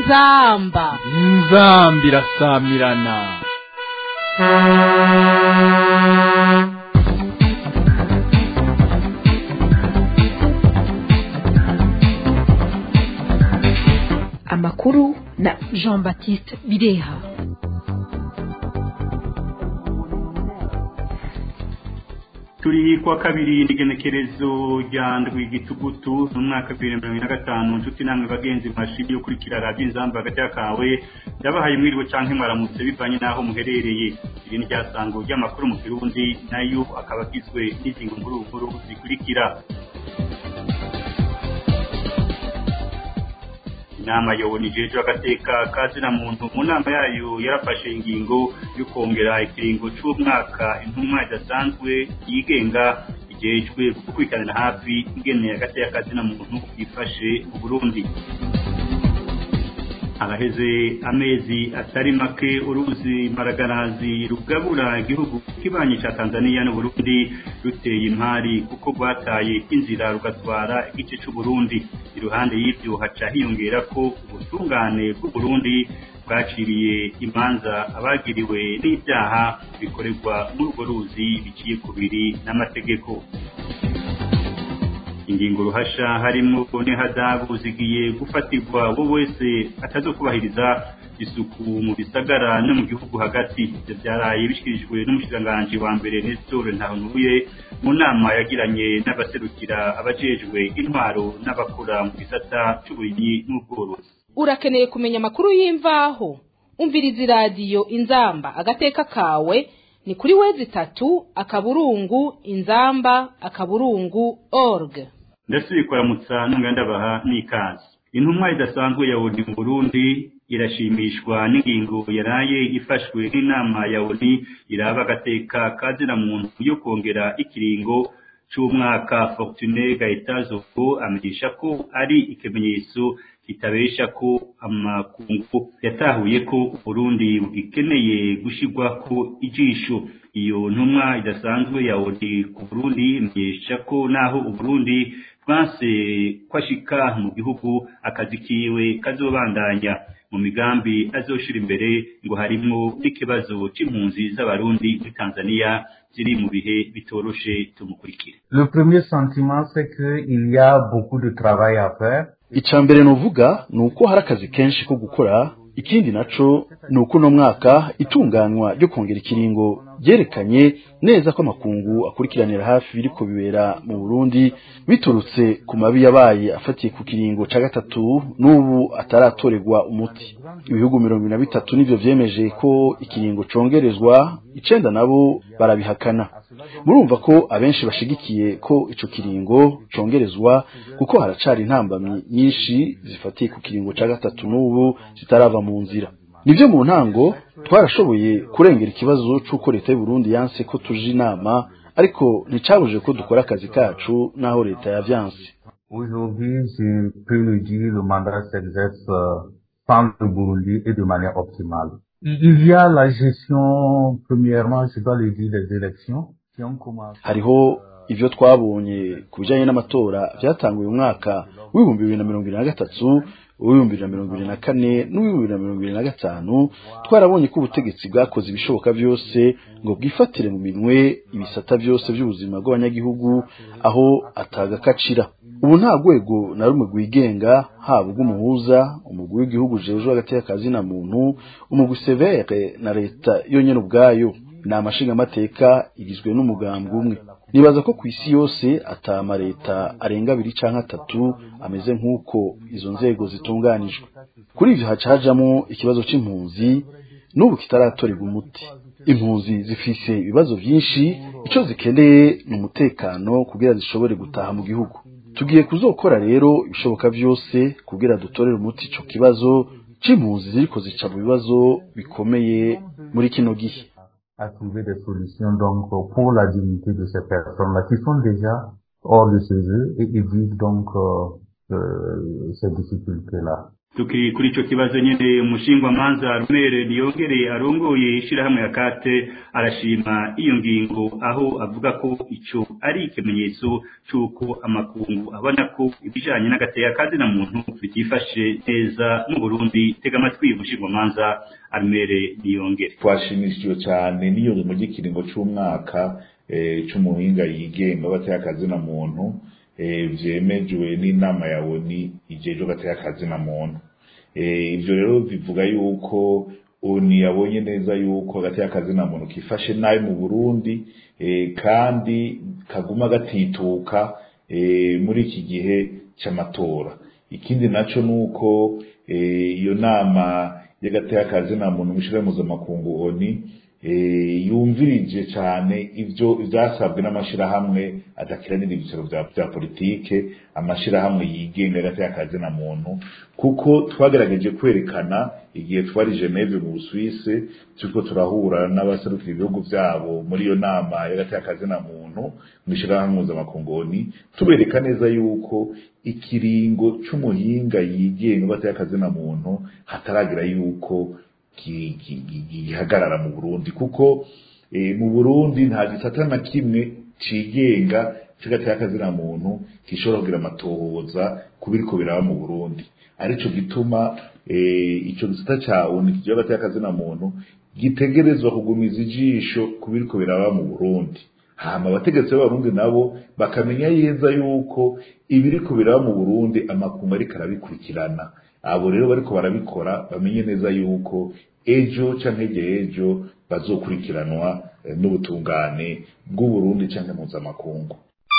inzamba inzamba irasamirana amakuru na jean baptiste bireha turi kuwa kabiri n'igenekerezo rya ndwi gitugutu mu mwaka wa bibiri na mirongo ine na gatanu inshuti namwe bagenzi mwashimye ukurikira radiyo inzamba hagati y'akawe ndabahaye mwiriwe canke mwaramutse bivanye n'aho muherereye iri ni ryasango ry'amakuru mu kirundi nayo akaba agizwe n'ingingo nkuru nkuru zikurikira inama yabonije ejo agateka kazina muntu mu nama yayo yarafashe ingingo yo kongera ikiringo c'umwaka intumwa idasanzwe yigenga igejwe gukurikiranira hafi ingene agateka kazina muntu yifashe mu burundi haraheze amezi atari make uruzi maragarazi rugabura igihugu kibanyi ca tanzania n'uburundi ruteye impari kuko rwataye inzira rugatwara igice c'uburundi iruhande y'ivyo haca hiyongera ko ubutungane bw'uburundi bwaciriye imanza abagiriwe n'ibyaha bikorerwa muri urwo ruzi biciye ku biri n'amategeko ingingo ruhasha harimo n'ihadabu zigiye gufatirwa uwo wese atazokubahiriza isuku mu bisagara no mu gihugu hagati ivyo vyaraye bishikirijwe n'umushikiranganji wa mbere Nestor Ntahuntuye mu nama yagiranye n'abaserukira abajejwe intwaro n'abakora mu gisata c'uburimyi n'ubworozi urakeneye kumenya amakuru y'imvaho umviriza iradiyo inzamba agateka kawe ni kuri wezi itatu akaburungu inzamba akaburungu org ndasubiye kuramutsa nongera ndabaha n'ikaze intumwa idasanzwe ya ONU mu Burundi irashimishwa n'ingingo yaraye ifashwe n'inama ya ONU iraba agateka kazina muntu yo kongera ikiringo c'umwaka Fortune Gaetazovo amenyesha ko ari ikimenyetso kitabesha ko amakungu yatahuye ko Burundi bugikeneye gushirwako ijisho iyo ntumwa idasanzwe ya ONU ku Burundi imenyesha ko naho Uburundi bwanse kwashika mu gihugu akazi kiwe kazobandanya mu migambi azoshira imbere ngo harimwo n'ikibazo c'impunzi z'abarundi muri Tanzania ziri mu bihe bitoroshe tumukurikire Le premier sentiment c'est que il y a beaucoup de travail à faire icya mbere nuvuga ni uko hari akazi kenshi ko gukora ikindi naco ni uko uno mwaka itunganywa ryo kongera ikiringo ryerekanye neza ko amakungu akurikiranira hafi biriko bibera mu Burundi biturutse ku mabi yabaye afatiye ku kiringo ca gatatu n'ubu ataratorerwa umuti ibihugu mirongo ine na bitatu nivyo vyemeje ko ikiringo congerezwa icenda nabo barabihakana murumva ko abenshi bashigikiye ko ico kiringo congerezwa kuko haracari intambamyi nyinshi zifatiye ku kiringo ca gatatu n'ubu zitarava mu nzira nivyo mu ntango twarashoboye kurengera ikibazo c'uko leta y'u Burundi yanse ko tuje inama ariko nticabuje ko dukora akazi kacu naho leta yavyanse Aujourd'hui, je peux le dire, le mandat s'exerce euh, sans le Burundi et de manière optimale. Il y a la gestion, premièrement, je dois le dire, des élections qui ont commencé. hariho ivyo twabonye ku bijanye n'amatora vyatanguye umwaka w'ibihumbi bibiri na mirongo ibiri na gatatu uw'ibihumbi bibiri na mirongo ibiri na kane n'uw'ibihumbi bibiri na mirongo ibiri na gatanu twarabonye ko ubutegetsi bwakoze ibishoboka byose ngo bwifatire mu minwe ibisata byose by'ubuzima bw'abanyagihugu aho atagakacira ubu nta rwego na rumwe rwigenga haba ubw'umuhuza umugwi w'igihugu ujejwe hagati y'akazi na muntu umugwi severe na leta yonyene ubwayo ni amashingamateka igizwe n'umugambwe umwe nibaza ko ku isi yose atama leta arenga abiri canke atatu ameze nk'uko izo nzego zitunganijwe kuri ivyo haca hajamwo ikibazo c'impunzi n'ubu kitaratorerwa umuti impunzi zifise ibibazo vyinshi ico zikeneye ni umutekano kugira zishobore gutaha mu gihugu tugiye kuzokora rero ibishoboka vyose kugira dutorere umuti ico kibazo c'impunzi ziriko zica mu bibazo bikomeye muri kino gihe à trouver des solutions donc pour la dignité de ces personnes-là qui sont déjà hors de chez eux et ils vivent donc euh, euh, ces difficultés-là. tukiri kuri ico kibazo nyene umushingwamanza rumere niyongere arongoye ishirahamwe ya kate arashima iyo ngingo aho avuga ko ico ari ikimenyetso c'uko amakungu abona ko ibijanye n'agateka kazina muntu bitifashe neza mu Burundi tega amatwi umushingwamanza arumere niyongere twashimishijwe cyane n'iyo mu gikiringo c'umwaka c'umuhinga yigenga w'agateka kazina muntu vyemejwe n'inama ya ONU ijejwe agateka kazina muntu ibyo rero bivuga yuko ONU yabonye neza yuko agateka kazina muntu kifashe nabi mu Burundi kandi kaguma gatituka muri iki gihe c'amatora ikindi naco nuko iyo nama y'agateka kazina muntu mushira mpuzamakungu ONU yumvirije cyane ibyo byasabwe n'amashirahamwe adakiranira ibicaro bya politike amashirahamwe yigenga agateka kazina muntu kuko twagerageje kwerekana igihe twari Geneve mu Busuwisi turiko turahura n'abaserukira ibihugu vyabo muri iyo nama y'agateka kazina muntu mu ishirahamwe mpuzamakungu ONU tubereka neza yuko ikiringo c'umuhinga yigenga agateka kazina muntu hataragira yuko gihagarara mu Burundi kuko mu Burundi nta gisata na kimwe cigenga kigatera akazina muntu gishobora kugira amatohoza kubiriko biraba mu Burundi arico gituma ico gisata ca ONU kigiye gatera akazina muntu gitegerezwa kugumiza ijisho kubiriko biraba mu Burundi hama abategetsi b'abarundi nabo bakamenya yeza yuko ibiriko biraba mu Burundi amakungu ariko arabikurikirana abo rero bariko barabikora bamenye neza yuko ejo canke hirya ejo bazokurikiranwa n'ubutungane bw'uburundi canke mpuzamakungu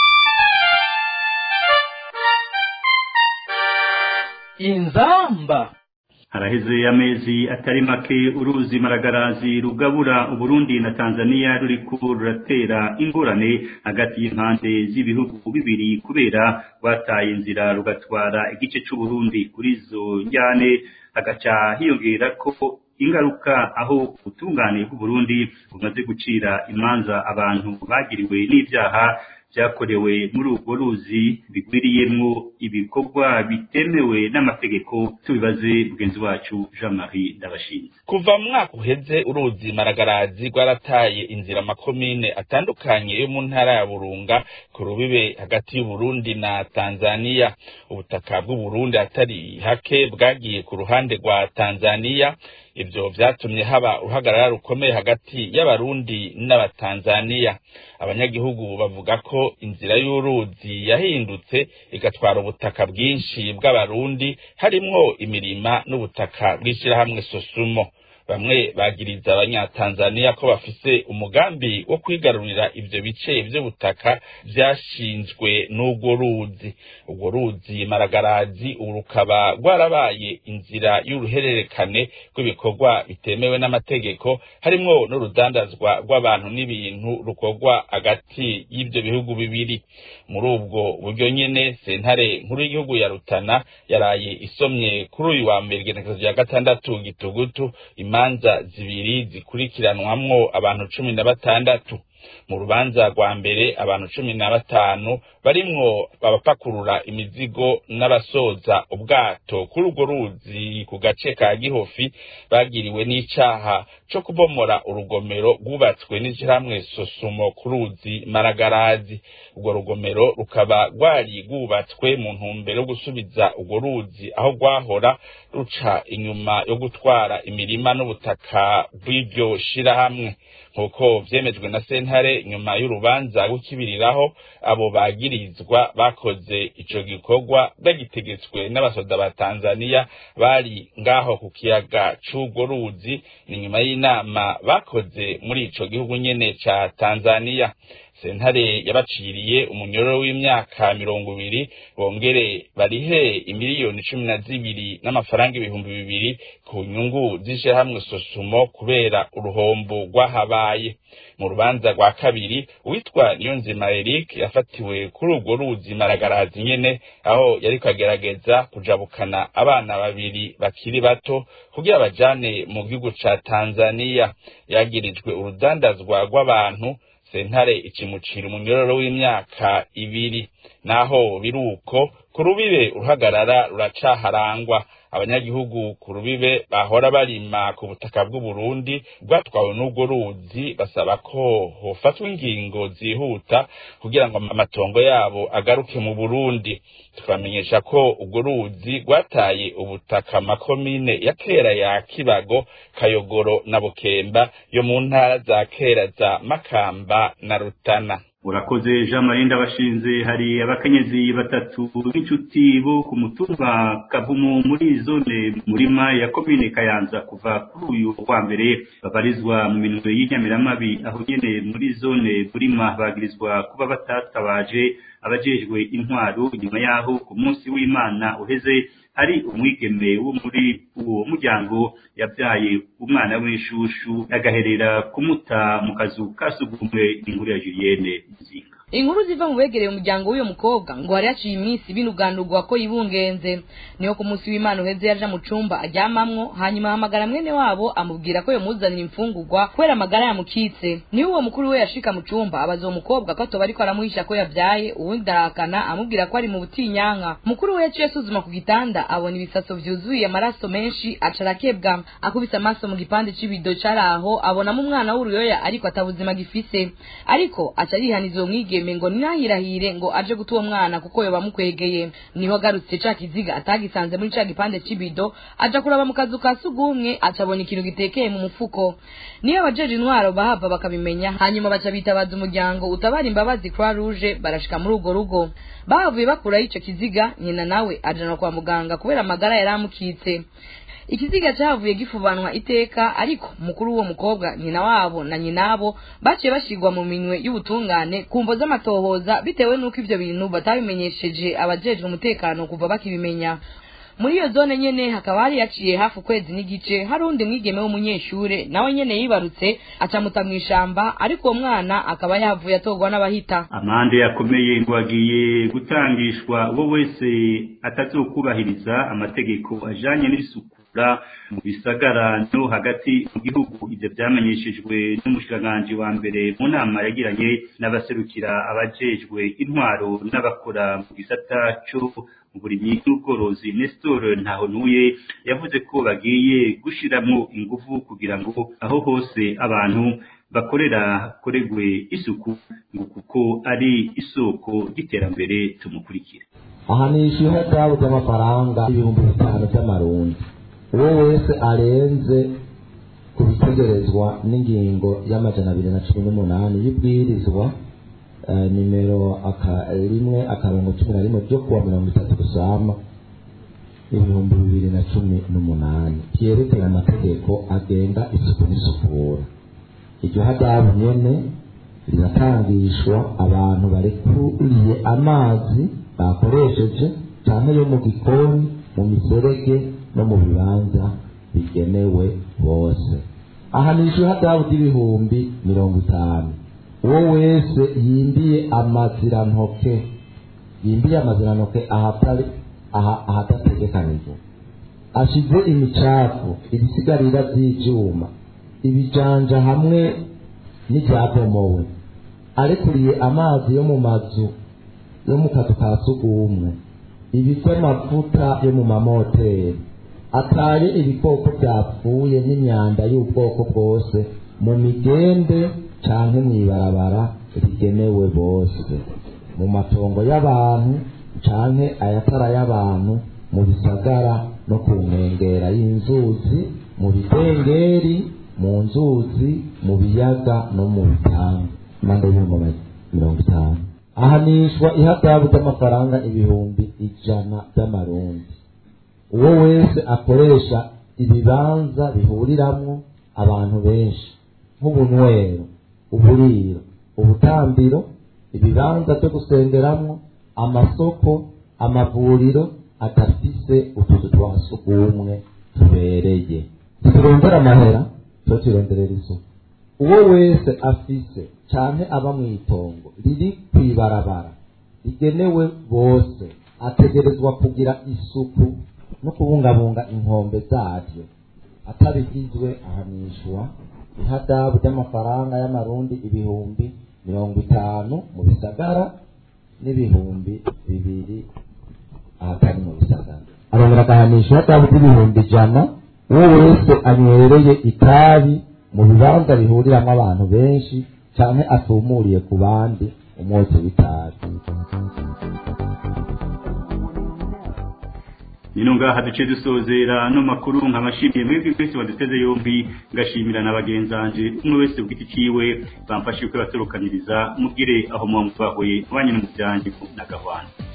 inzamba haraheze amezi atari make uruzi maragarazi rugabura uburundi na tanzania ruriko ruratera ingorane hagati y'impande z'ibihugu bibiri kubera rwataye inzira rugatwara igice c'uburundi kuri izo njyane hagaca hiyongera ko ingaruka aho ubutungane bw'uburundi bumaze gucira imanza abantu bagiriwe n'ivyaha vyakorewe muri urwo ruzi bigwiriyemwo ibikorwa bitemewe n'amategeko tubibaze mugenzi wacu jean marie ndabashinze kuva mu mwaka uheze uruzi maragarazi rwarataye inzira amakomine atandukanye yo mu ntara ya burunga ku rubibe hagati y'uburundi na tanzaniya ubutaka bw'uburundi atari hake bwagiye ku ruhande rwa tanzaniya ivyo vyatumye haba uruhagarara rukomeye hagati y'abarundi n'abatanzaniya abanyagihugu bavuga ko inzira y'uruzi yahindutse igatwara ubutaka bwinshi bw'abarundi harimwo imirima n'ubutaka bw'ishirahamwe sosumo bamwe bagiriza abanyatanzaniya ko bafise umugambi wo kwigarurira ivyo bice vy'ubutaka vyashinzwe n'urwo ruzi urwo ruzi maragarazi ubu rukaba rwarabaye inzira y'uruhererekane rw'ibikorwa bitemewe n'amategeko harimwo n'urudandazwa rw'abantu n'ibintu rukorwa hagati y'ivyo bihugu bibiri muri ubwo buryo nyene sentare nkuru y'igihugu ya rutana yaraye isomye kuri uyu wa mbere igenekerezo rya gatandatu gitugutu imanza zibiri zikurikiranwamwo abantu cumi na batandatu mu rubanza rwa mbere abantu cumi na batanu barimwo abapakurura imizigo n'abasoza ubwato kuri urwo ruzi ku gace ka gihofi bagiriwe n'icaha co kubomora urugomero rwubatswe n'ishirahamwe sosumo ku ruzi maragarazi urwo rugomero rukaba rwari rwubatswe mu ntumbero yo gusubiza urwo ruzi aho rwahora ruca inyuma yo gutwara imirima n'ubutaka bw'iryo shirahamwe nk'uko vyemejwe na sentare nyuma y'urubanza rw'ikibiriraho abo bagirizwa bakoze ico gikorwa bagitegetswe n'abasoda ba tanzaniya bari ngaho ku kiyaga c'urwo ruzi ni nyuma y'inama bakoze muri ico gihugu nyene ca tanzaniya sentare yabaciriye umunyororo w'imyaka mirongo ibiri bongere barihe imiliyoni cumi na zibiri n'amafaranga ibihumbi bibiri ku nyungu z'ishirahamwe sosumo kubera uruhombo rwahabaye mu rubanza rwa kabiri uwitwa niyonzima eric yafatiwe kuri urwo ruzi maragarazi nyene aho yariko agerageza kujabukana abana babiri bakiri bato kugira bajane mu gihugu ca tanzaniya yagirijwe urudandazwa rw'abantu sentare ikimucira umunyororo w'imyaka ibiri naho biruko ku rubibe uruhagarara ruracaharangwa abanyagihugu ku rubibe bahora barima ku butaka bw'uburundi bwatwawe n'ubwo ruzi basaba ko hofatwa ingingo zihuta kugira ngo amatongo yabo agaruke mu burundi tukamenyesha ko ubwo ruzi rwataye ubutaka makomine ya kera ya kibago kayogoro na bukemba yo mu ntara za kera za makamba na rutana urakoze jean marie ndabashinze hari abakenyezi batatu b'inshuti bo ku mutumba kavumu muri zone murima ya komine kayanza kuva kuri uyu wa mbere babarizwa mu minwe y'inyamiramabi aho nyene muri zone murima bagirizwa kuba batatabaje abajejwe intwaro nyuma yaho ku munsi w'imana uheze hari umwigeme wo muri uwo muryango yabyaye umwana w'inshushu agaherera kumuta mu kazu kasugumwe inkuru ya Julienne Nzinga inkuru ziva mu begereye umuryango w'uyo mukobwa ngo hari haciye iminsi binugandurwa ko yibungenze niyo ku munsi w'imana uheze yaja mu cumba aryamamwo hanyuma ahamagara mwene wabo amubwira ko yomuzanira imfungurwa kubera amagara yamukitse niho uwo mukuru we yashika mu cumba abaza uwo mukobwa ko atoba ariko aramuhisha ko yavyaye uwundi arahakana amubwira ko ari mu butinyanka mukuru we yaciye asuzuma ku gitanda abona ibisaso vyuzuye amaraso menshi aca arakebwa akubise amaso mu gipande c'ibido cari aho abonamo umwana w'uruyoya ariko atabuzima gifise ariko aca yihaniza uwo mwigeme mwigeme ngo ninahirahire ngo aje guta uwo mwana kuko yoba mukwegeye niho agarutse ca kiziga atagisanze muri ca gipande c'ibido aja kuraba mu kazu ka sugumwe aca abona ikintu gitekeye mu mufuko niyo abajeje intwaro bahava bakabimenya hanyuma baca bitabaza umuryango utabara imbabazi croix rouge barashika muri urwo rugo bahavuye bakuraho ico kiziga nyina nawe ajana kwa muganga kubera amagara yari amukitse ikiziga cyavuye gifubanwa iteka ariko mukuru w'uwo mukobwa nyina wabo na nyinabo baciye bashigwa mu minwe y'ubutungane ku mvo z'amatohoza bitewe n'uko ivyo bintu batabimenyesheje abajejwe umutekano kuva bakibimenya muri iyo zone nyene hakaba hari yaciye hafi ukwezi n'igice hari undi mwigeme w'umunyeshure nawe nyene yibarutse acamuta mw'ishamba ariko uwo mwana akaba yavuye atorwa n'abahita amande yakomeye ngo agiye gutangishwa uwo wese atazokubahiriza amategeko ajanye n'isukura mu bisagara no hagati mu gihugu ivyo vyamenyeshejwe n'umushikiranganji wa mbere mu nama yagiranye n'abaserukira abajejwe intwaro n'abakora mu gisata co uburimyi n'ubworozi Nestor Ntahontuye yavuze ko bagiye gushiramwo ingufu kugira ngo aho hose abantu bakorera koregwe isuku ngo kuko ari isoko ry'iterambere tumukurikira aha ni ishyuha ryabuze amafaranga ibihumbi bitanu by'amarundi uwo wese arenze ku bitegerezwa n'ingingo y'amajana abiri na cumi n'umunani y'ibwirizwa nimero rimwe akarongo cumi na rimwe ryo kuwa mirongo itatu gusama ibihumbi bibiri na cumi n'umunani ryerekana amategeko agenga isuku n'isukura iryo hadabu nyene riratangishwa abantu barekuriye amazi bakoresheje cyane yo mu gikoni mu miserege no mu bibanza bigenewe bose aha ni hadabu ry'ibihumbi mirongo itanu uwo wese yimbiye amazirantoke yimbiye amazirantoke ahatari ahadategekanijwe ashize imicafu ibisigarira by'ibyuma ibijanja hamwe n'ibyabomowe arekuriye amazi yo mu mazu yo mu kazu ka sugumwe ibivy'amavuta yo mu mamoteri ataye ibikoko byapfuye n'imyanda y'ubwoko bwose mu migende canke mw'ibarabara rigenewe bose mu matongo y'abantu canke ayatara y'abantu mu bisagara no ku nkengera y'inzuzi mu bidengeri mu nzuzi mu biyaga no mu bitanga impande y'ibihumbi mirongo itanu ahanishwa ihadabu ry'amafaranga ibihumbi ijana by'amarundi uwo wese akoresha ibibanza bihuriramwo abantu benshi nk'ubunywero uburiro ubutambiro ibibanza byo gusengeramwo amasoko amavuriro adafise utuzu twa sugumwe tubereye ntiturondera amahera tuba turonderera isuku uwo wese afise canke aba mw'itongo riri kw'ibarabara rigenewe bose ategerezwa kugira isuku no kubungabunga inkombe zaryo atabigizwe ahanishwa ihadabu ry'amafaranga y'amarundi ibihumbi mirongo itanu mu bisagara n'ibihumbi bibiri ahatari mu bisagara arongera agahanisha ihadabu ry'ibihumbi ijana uwo wese anywereye itabi mu bibanza bihuriramwo abantu benshi canke atumuriye ku bandi umwotsi w'itabi nino ngaha duce dusozera no makuru nkabashimiye mwebwe twese waduteze yombi ngashimira na bagenzanje umwe wese ku giti ciwe bamfashije ko batorokaniriza mugire aho muba mutwahuye mwanye no mu byanjye na gahwana